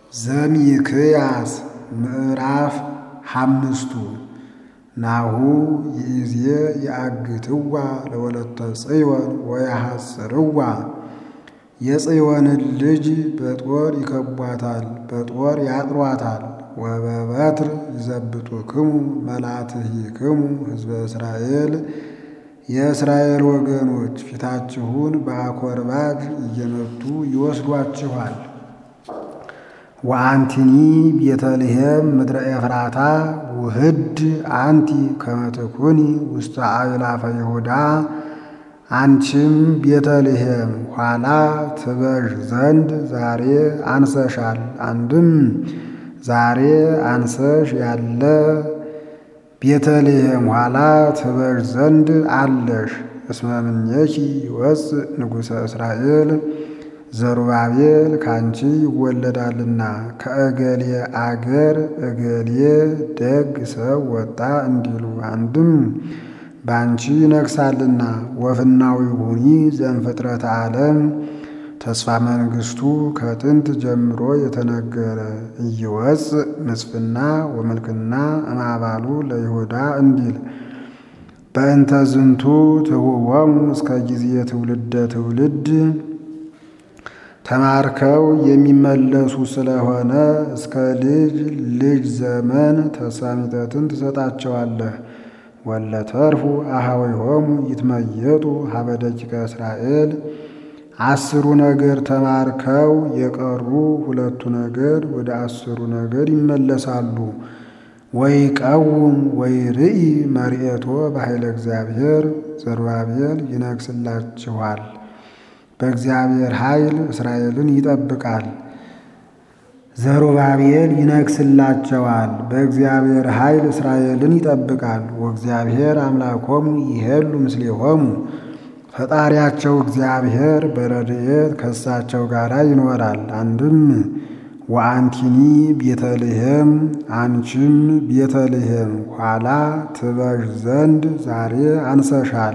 ዘሚክያስ ምዕራፍ ሓምስቱ ናሁ ይእዜ የአግትዋ ለወለተ ጽዮን ወያሐጽርዋ የጽዮንን ልጅ በጦር ይከቧታል፣ በጦር ያጥሯታል። ወበበትር ይዘብጡክሙ መላትሂክሙ ሕዝበ እስራኤል የእስራኤል ወገኖች ፊታችሁን በአኮርባጅ እየመቱ ይወስዷችኋል። ወአንቲኒ ቤተልሔም ምድረ ኤፍራታ ውህድ አንቲ ከመ ትኩኒ ውስተ አእላፈ ይሁዳ አንቺም ቤተልሔም ኋላ ትበዥ ዘንድ ዛሬ አንሰሻል። አንድም ዛሬ አንሰሽ ያለ ቤተልሔም ኋላ ትበዥ ዘንድ አለሽ። እስመ እምኔኪ ይወፅእ ንጉሠ እስራኤል ዘሩባቤል ካንቺ ይወለዳልና ከእገሌ አገር እገሌ ደግ ሰው ወጣ እንዲሉ አንድም በአንቺ ይነግሳልና። ወፍናዊ ሁኒ ዘእምፍጥረተ ዓለም ተስፋ መንግሥቱ ከጥንት ጀምሮ የተነገረ እይወፅእ ንጽፍና ወምልክና እምአባሉ ለይሁዳ እንዲል በእንተ ዝንቱ ትሁቦሙ እስከ ጊዜ ትውልደ ትውልድ ተማርከው የሚመለሱ ስለሆነ እስከ ልጅ ልጅ ዘመን ተስፋ ሚጠትን ትሰጣቸዋለህ። ወለተርፉ አኀዊሆሙ ይትመየጡ ሀበ ደቂቀ እስራኤል አስሩ ነገር ተማርከው የቀሩ ሁለቱ ነገድ ወደ አስሩ ነገድ ይመለሳሉ። ወይ ቀውም ወይ ርኢ መርኤቶ በኃይለ እግዚአብሔር ዘሩባቤል ይነግስላችኋል። በእግዚአብሔር ኃይል እስራኤልን ይጠብቃል። ዘሩባቤል ይነግስላቸዋል። በእግዚአብሔር ኃይል እስራኤልን ይጠብቃል። ወእግዚአብሔር አምላኮሙ ይሄሉ ምስሌሆሙ ፈጣሪያቸው እግዚአብሔር በረድኤት ከእሳቸው ጋር ይኖራል። አንድም ወአንቲኒ ቤተልሔም አንቺም ቤተልሔም ኋላ ትበዥ ዘንድ ዛሬ አንሰሻል።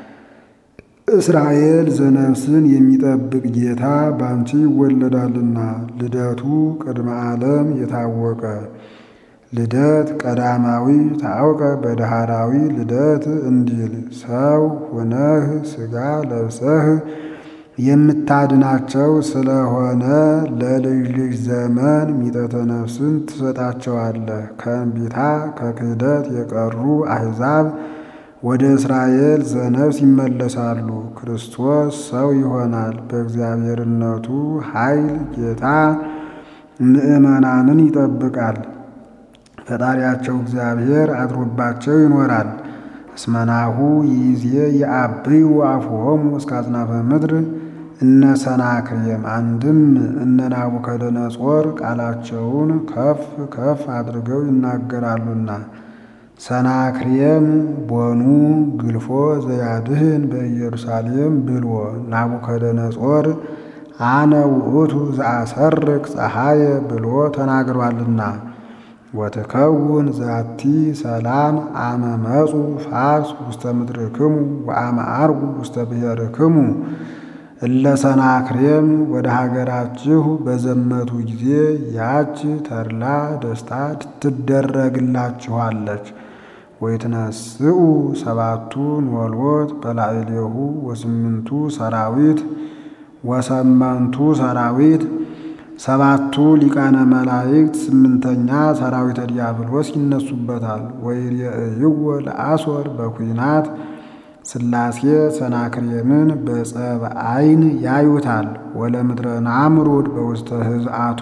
እስራኤል ዘነፍስን የሚጠብቅ ጌታ በአንቺ ይወለዳልና ልደቱ ቅድመ ዓለም የታወቀ ልደት ቀዳማዊ ታውቀ በዳህራዊ ልደት እንዲል ሰው ሁነህ ሥጋ ለብሰህ የምታድናቸው ስለሆነ ለልጅ ልጅ ዘመን ሚጠተ ነፍስን ትሰጣቸዋለህ። ከእንቢታ ከክህደት የቀሩ አሕዛብ ወደ እስራኤል ዘነፍስ ይመለሳሉ። ክርስቶስ ሰው ይሆናል። በእግዚአብሔርነቱ ኃይል ጌታ ምዕመናንን ይጠብቃል። ፈጣሪያቸው እግዚአብሔር አድሮባቸው ይኖራል። እስመናሁ ይዜ የአብዩ አፍሆሙ እስከ አጽናፈ ምድር እነ ሰናክሬም አንድም እነ ናቡከደነጾር ቃላቸውን ከፍ ከፍ አድርገው ይናገራሉና ሰናክሬም ቦኑ ግልፎ ዘያድህን በኢየሩሳሌም ብልዎ ናቡከደነጾር አነ ውእቱ ዘአሰርቅ ፀሐየ ብሎ ተናግሯልና ወትከውን ዛቲ ሰላም አመ መጹ ፋርስ ውስተ ምድርክሙ ወአመ አርጉ ውስተ ብሔርክሙ እለ ሰናክሬም ወደ ሀገራችሁ በዘመቱ ጊዜ ያች ተድላ ደስታ ትደረግላችኋለች። ወይትነስኡ ሰባቱ ኖልዎት በላዕሌሁ ወስምንቱ ሰራዊት ወሰመንቱ ሰራዊት ሰባቱ ሊቃነ መላእክት ስምንተኛ ሰራዊተ ዲያብሎስ ይነሱበታል። ወይሬእይዎ ለአሶር በኩናት ሥላሴ ሰናክሬምን በጸብ ዓይን ያዩታል። ወለምድረ ናምሩድ በውስተ ህዝአቱ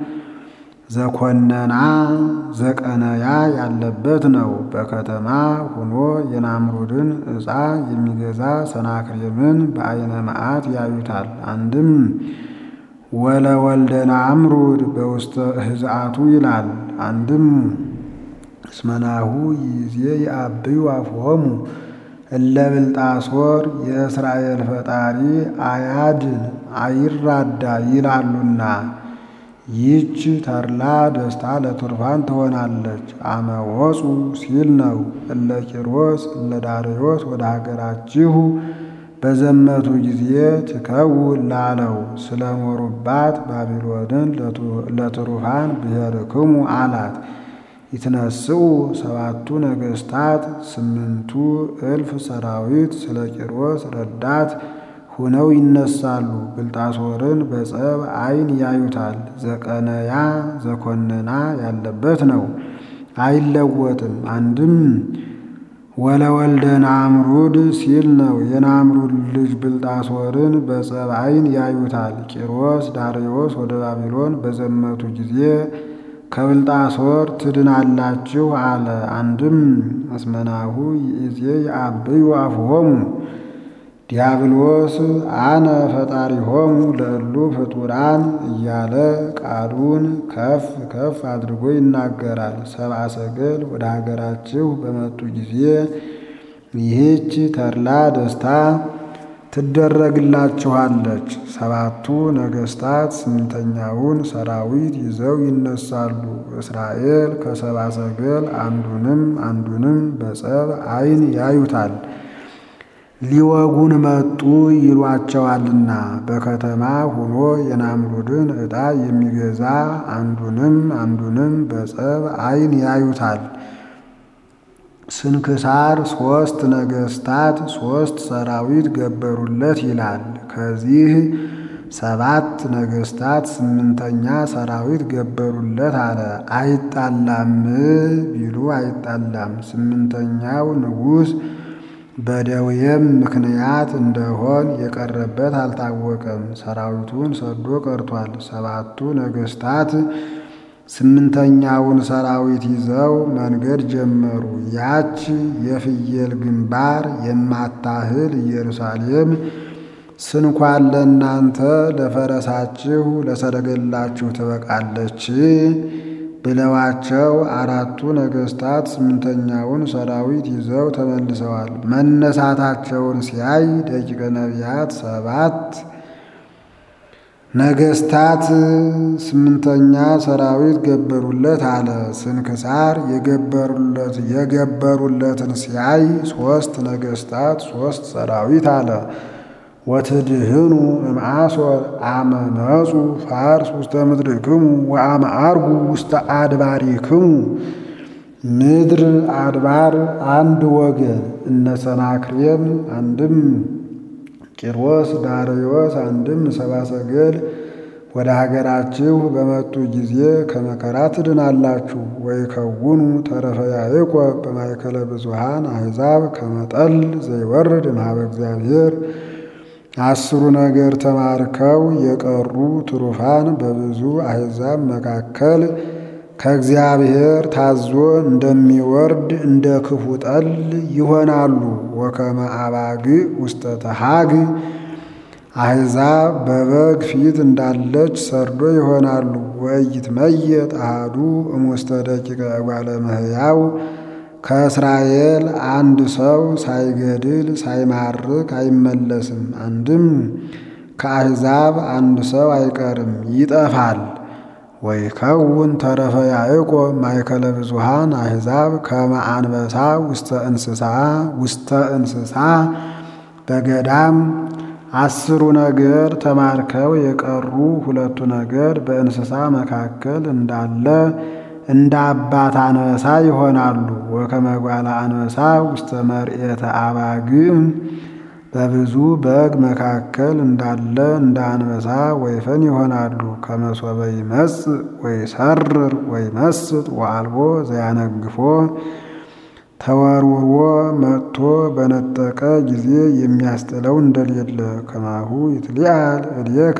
ዘኮነና ዘቀነያ ያለበት ነው። በከተማ ሆኖ የናምሩድን ዕፃ የሚገዛ ሰናክሬምን በዓይነ መዓት ያዩታል። አንድም ወለወልደ ናምሩድ በውስተ ህዝአቱ ይላል። አንድም እስመናሁ ይዜ የአብዩ አፍሆሙ እለ ብልጣሶር የእስራኤል ፈጣሪ አያድን አይራዳ ይላሉና ይህች ተድላ ደስታ ለቱርፋን ትሆናለች። አመወፁ ሲል ነው። እለ ቂሮስ እለ ዳርዮስ ወደ ሀገራችሁ በዘመቱ ጊዜ ትከውን ላለው ስለኖሩባት ባቢሎንን ለትሩፋን ብሔርክሙ አላት። ይትነስኡ ሰባቱ ነገሥታት ስምንቱ እልፍ ሰራዊት ስለ ቂሮስ ረዳት ሁነው ይነሳሉ። ብልጣሶርን በጸብ ዓይን ያዩታል። ዘቀነያ ዘኮነና ያለበት ነው፣ አይለወጥም። አንድም ወለወልደ ናምሩድ ሲል ነው። የናምሩድ ልጅ ብልጣሶርን በጸብ ዓይን ያዩታል። ቂሮስ ዳርዮስ ወደ ባቢሎን በዘመቱ ጊዜ ከብልጣሶር ትድናላችሁ አለ። አንድም አስመናሁ ይእዜ የአብዩ አፍሆሙ ዲያብሎስ አነ ፈጣሪሆሙ ለእሉ ፍጡራን እያለ ቃሉን ከፍ ከፍ አድርጎ ይናገራል። ሰብአ ሰገል ወደ ሀገራችሁ በመጡ ጊዜ ይህች ተድላ ደስታ ትደረግላችኋለች። ሰባቱ ነገሥታት ስምንተኛውን ሰራዊት ይዘው ይነሳሉ። እስራኤል ከሰብአ ሰገል አንዱንም አንዱንም በጸብ ዓይን ያዩታል። ሊወጉን መጡ ይሏቸዋልና በከተማ ሆኖ የናምሩድን ዕጣ የሚገዛ አንዱንም አንዱንም በጸብ ዓይን ያዩታል። ስንክሳር ሦስት ነገሥታት ሦስት ሰራዊት ገበሩለት ይላል። ከዚህ ሰባት ነገሥታት ስምንተኛ ሰራዊት ገበሩለት አለ። አይጣላም ቢሉ አይጣላም። ስምንተኛው ንጉሥ በደዌም ምክንያት እንደሆን የቀረበት አልታወቀም። ሰራዊቱን ሰዶ ቀርቷል። ሰባቱ ነገሥታት ስምንተኛውን ሰራዊት ይዘው መንገድ ጀመሩ። ያች የፍየል ግንባር የማታህል ኢየሩሳሌም ስንኳን ለእናንተ ለፈረሳችሁ ለሰረገላችሁ ትበቃለች ብለዋቸው አራቱ ነገሥታት ስምንተኛውን ሰራዊት ይዘው ተመልሰዋል። መነሳታቸውን ሲያይ ደቂቀ ነቢያት ሰባት ነገሥታት ስምንተኛ ሰራዊት ገበሩለት አለ። ስንክሳር የገበሩለት የገበሩለትን ሲያይ ሦስት ነገሥታት ሦስት ሰራዊት አለ። ወትድህኑ እምአሶር አመ መጹ ፋርስ ውስተ ምድርክሙ ወአመ አርጉ ውስተ አድባሪክሙ። ምድር አድባር አንድ ወገን እነ ሰናክሬም አንድም ቂሮስ ዳርዮስ አንድም ሰብአ ሰገል ወደ ሀገራችሁ በመጡ ጊዜ ከመከራ ትድናላችሁ። ወይከውኑ ተረፈ ያዕቆብ በማእከለ ብዙኃን አሕዛብ ከመጠል ዘይወርድ እምኀበ እግዚአብሔር አስሩ ነገር ተማርከው የቀሩ ትሩፋን በብዙ አሕዛብ መካከል ከእግዚአብሔር ታዞ እንደሚወርድ እንደ ክፉ ጠል ይሆናሉ። ወከመ አባግዕ ውስተ ተሃግ አሕዛብ በበግ ፊት እንዳለች ሰርዶ ይሆናሉ። ወኢይትመየጥ አሐዱ እሙስተ ደቂቀ እጓለ እመሕያው ከእስራኤል አንድ ሰው ሳይገድል ሳይማርክ አይመለስም። አንድም ከአሕዛብ አንድ ሰው አይቀርም ይጠፋል። ወይከውን ተረፈ ያዕቆብ ማእከለ ብዙኃን አሕዛብ ከመ አንበሳ ውስተ እንስሳ ውስተ እንስሳ በገዳም አስሩ ነገር ተማርከው የቀሩ ሁለቱ ነገር በእንስሳ መካከል እንዳለ እንደ አባት አንበሳ ይሆናሉ። ወከመ ጓለ አንበሳ ውስተ መርኤተ አባግዕ በብዙ በግ መካከል እንዳለ እንደ አንበሳ ወይፈን ይሆናሉ። ከመሶበ ይመጽእ ወይሰርር ወይመስጥ ወአልቦ ዘያነግፎ ተወርውሮ መጥቶ በነጠቀ ጊዜ የሚያስጥለው እንደሌለ ከማሁ ይትሊአል እዴከ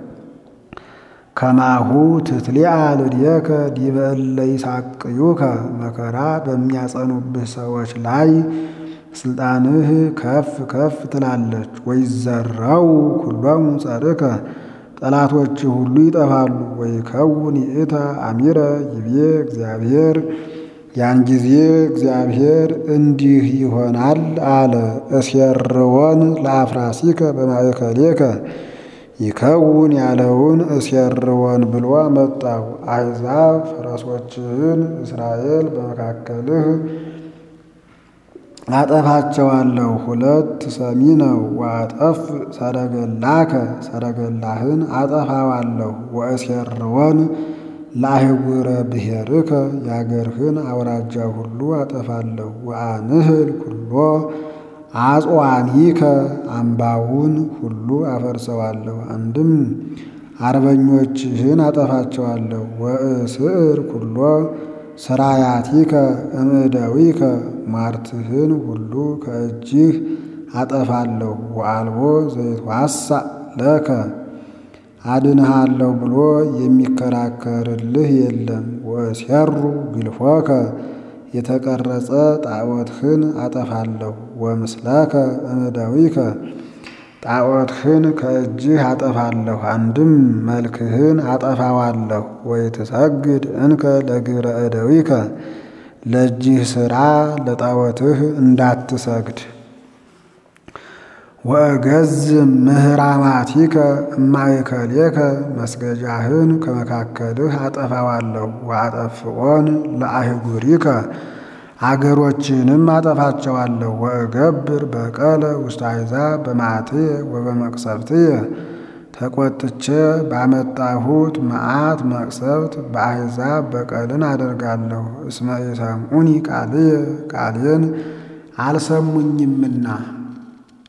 ከማሁ ትትሊአል እዴከ ዲበ እለ ይሳቅዩከ መከራ በሚያጸኑብህ ሰዎች ላይ ስልጣንህ ከፍ ከፍ ትላለች። ወይዘራው ኩሎሙ ጸርከ ጠላቶች ሁሉ ይጠፋሉ። ወይከውን ይእተ አሚረ ይቤ እግዚአብሔር ያን ጊዜ እግዚአብሔር እንዲህ ይሆናል አለ። እስየርወን ለአፍራሲከ በማእከሌከ ይከውን ያለውን እስየርወን ብሎ መጣው። አሕዛብ ፈረሶችህን እስራኤል በመካከልህ አጠፋቸዋለሁ ሁለት ሰሚ ነው። ወአጠፍ ሰረገላከ ሰረገላህን አጠፋዋለሁ። ወእሴርወን ለአህጉረ ብሔርከ የአገርህን አውራጃ ሁሉ አጠፋለሁ። ወአንህል ኩሎ አጽዋኒከ አምባውን ሁሉ አፈርሰዋለሁ። አንድም አርበኞችህን አጠፋቸዋለሁ። ወእስዕር ኩሎ ስራያቲከ እምእደዊከ ሟርትህን ሁሉ ከእጅህ አጠፋለሁ። ወአልቦ ዘይትዋሳእ ለከ አድንሃለሁ ብሎ የሚከራከርልህ የለም። ወእሴሩ ግልፎከ የተቀረጸ ጣዖትህን አጠፋለሁ። ወምስለከ እምእደዊከ ጣዖትህን ከእጅህ አጠፋለሁ። አንድም መልክህን አጠፋዋለሁ። ወይትሰግድ እንከ ለግብረ እደዊከ ለእጅህ ሥራ ለጣዖትህ እንዳትሰግድ። ወእገዝም ምህራማቲከ እማእከሌከ መስገጃህን ከመካከልህ አጠፋዋለሁ። ወአጠፍኦን ለአህጉሪከ አገሮችንም አጠፋቸዋለሁ። ወእገብር በቀለ ውስተ አሕዛብ በመዓትየ ወበመቅሰፍትየ ተቆጥቼ ባመጣሁት መዓት መቅሰፍት በአሕዛብ በቀልን አደርጋለሁ። እስመ ኢሰምዑኒ ቃልየ ቃሌን አልሰሙኝምና